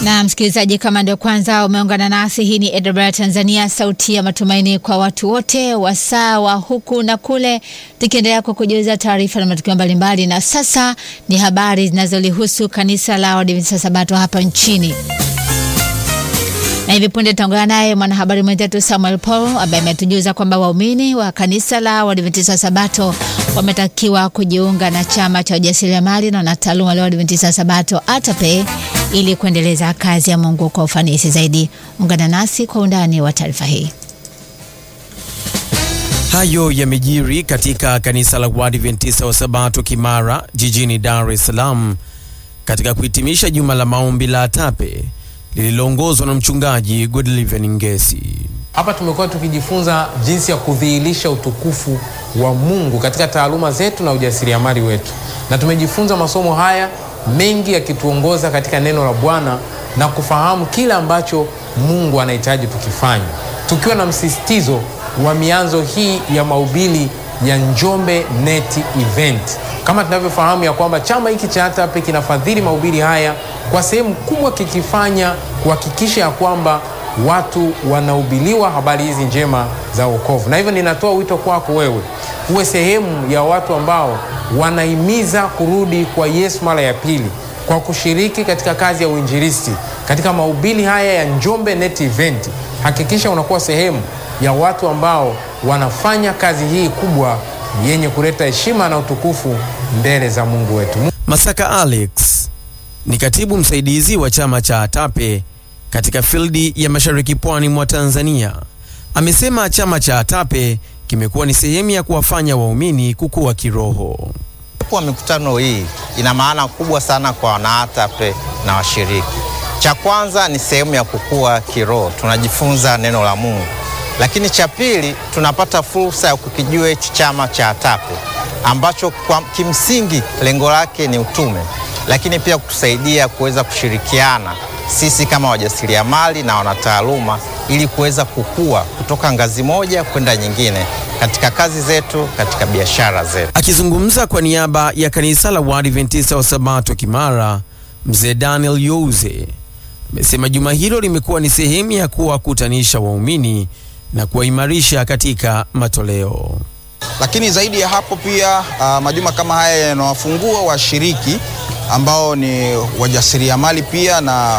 Na msikilizaji, kama ndio kwanza umeungana nasi, hii ni AWR Tanzania, sauti ya matumaini kwa watu wote, wasaa wa huku na kule, tukiendelea kwa kujuza taarifa na matukio mbalimbali. Na sasa ni habari zinazolihusu kanisa la Waadventista Sabato hapa nchini na hivi punde tutaungana naye mwanahabari mwenzetu Samuel Paul ambaye ametujuza kwamba waumini wa kanisa la Waadventista Sabato wametakiwa kujiunga na chama cha ujasiriamali na wanataaluma la Waadventista Sabato ATAPE ili kuendeleza kazi ya Mungu kwa ufanisi zaidi. Ungana nasi kwa undani wa taarifa hii. Hayo yamejiri katika kanisa la Waadventista wa Sabato Kimara jijini Dar es Salaam katika kuhitimisha juma la maombi la ATAPE lililoongozwa na mchungaji Godliven Ngesi. Hapa tumekuwa tukijifunza jinsi ya kudhihirisha utukufu wa Mungu katika taaluma zetu na ujasiriamali wetu, na tumejifunza masomo haya mengi yakituongoza katika neno la Bwana na kufahamu kile ambacho Mungu anahitaji tukifanya, tukiwa na msisitizo wa mianzo hii ya mahubiri ya Njombe Net Event. Kama tunavyofahamu ya kwamba chama hiki cha ATAPE kinafadhili mahubiri haya kwa sehemu kubwa, kikifanya kuhakikisha ya kwamba watu wanahubiriwa habari hizi njema za wokovu. Na hivyo ninatoa wito kwako wewe uwe sehemu ya watu ambao wanahimiza kurudi kwa Yesu mara ya pili kwa kushiriki katika kazi ya uinjilisti katika mahubiri haya ya Njombe Net Event. Hakikisha unakuwa sehemu ya watu ambao wanafanya kazi hii kubwa yenye kuleta heshima na utukufu mbele za Mungu wetu. Masaka Alex ni katibu msaidizi wa chama cha ATAPE katika fildi ya mashariki pwani mwa Tanzania. Amesema chama cha ATAPE kimekuwa ni sehemu ya kuwafanya waumini kukua kiroho. Kwa mikutano hii ina maana kubwa sana kwa wanaatape na washiriki. Cha kwanza ni sehemu ya kukua kiroho, tunajifunza neno la Mungu, lakini cha pili tunapata fursa ya kukijua hichi chama cha ATAPE ambacho kwa kimsingi lengo lake ni utume, lakini pia kutusaidia kuweza kushirikiana sisi kama wajasiriamali na wanataaluma ili kuweza kukua kutoka ngazi moja kwenda nyingine katika kazi zetu, katika biashara zetu. Akizungumza kwa niaba ya kanisa la Waadventista wa Sabato Kimara, mzee Daniel Youze amesema juma hilo limekuwa ni sehemu ya kuwakutanisha waumini na kuwaimarisha katika matoleo. Lakini zaidi ya hapo pia uh, majuma kama haya yanawafungua washiriki ambao ni wajasiriamali pia na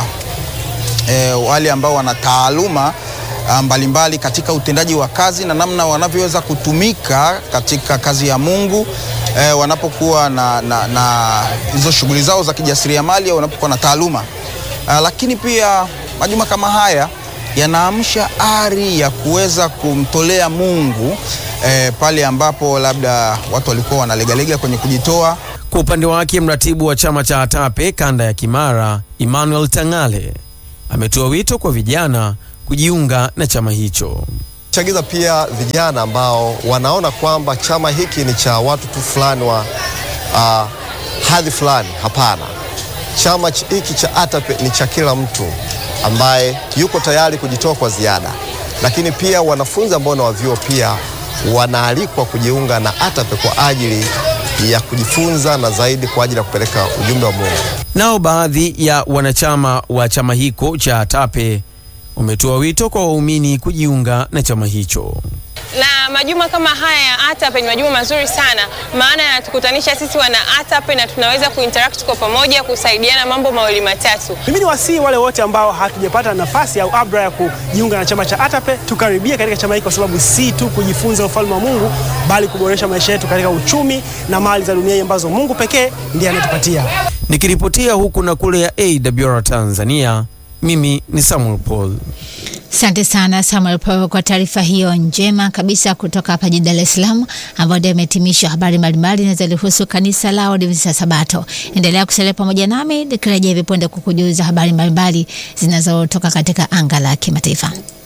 e, wale ambao wana taaluma mbalimbali mbali katika utendaji wa kazi na namna wanavyoweza kutumika katika kazi ya Mungu e, wanapokuwa na, na, na hizo shughuli zao za kijasiriamali au wanapokuwa na taaluma a, lakini pia majuma kama haya yanaamsha ari ya kuweza kumtolea Mungu e, pale ambapo labda watu walikuwa wanalegalega kwenye kujitoa. Kwa upande wake mratibu wa chama cha ATAPE kanda ya Kimara, Emmanuel Tangale, ametoa wito kwa vijana kujiunga na chama hicho. Chagiza pia vijana ambao wanaona kwamba chama hiki ni cha watu tu fulani wa uh, hadhi fulani. Hapana, chama hiki cha ATAPE ni cha kila mtu ambaye yuko tayari kujitoa kwa ziada, lakini pia wanafunzi ambao na wavyuo pia wanaalikwa kujiunga na ATAPE kwa ajili ya kujifunza na zaidi kwa ajili ya kupeleka ujumbe wa Mungu. Nao baadhi ya wanachama wa chama hiko cha ATAPE wametoa wito kwa waumini kujiunga na chama hicho. Na majuma kama haya ya ATAPE ni majuma mazuri sana, maana yanatukutanisha sisi wana ATAPE na tunaweza kuinteract kwa pamoja, kusaidiana mambo mawili matatu. Mimi ni wasii wale wote ambao hatujapata nafasi au abra ya kujiunga na chama cha ATAPE, tukaribia katika chama hiki, kwa sababu si tu kujifunza ufalme wa Mungu, bali kuboresha maisha yetu katika uchumi na mali za dunia ambazo Mungu pekee ndiye anatupatia. Nikiripotia huku na kule ya AWR Tanzania, mimi ni Samuel Paul. Asante sana Samuel Paul kwa taarifa hiyo njema kabisa kutoka hapa jijini Dar es Salaam, ambayo ndio imehitimisha habari mbalimbali zinazohusu kanisa la Waadventista Sabato. Endelea kusalia pamoja nami nikirejea hivi punde kukujuza habari mbalimbali zinazotoka katika anga la kimataifa.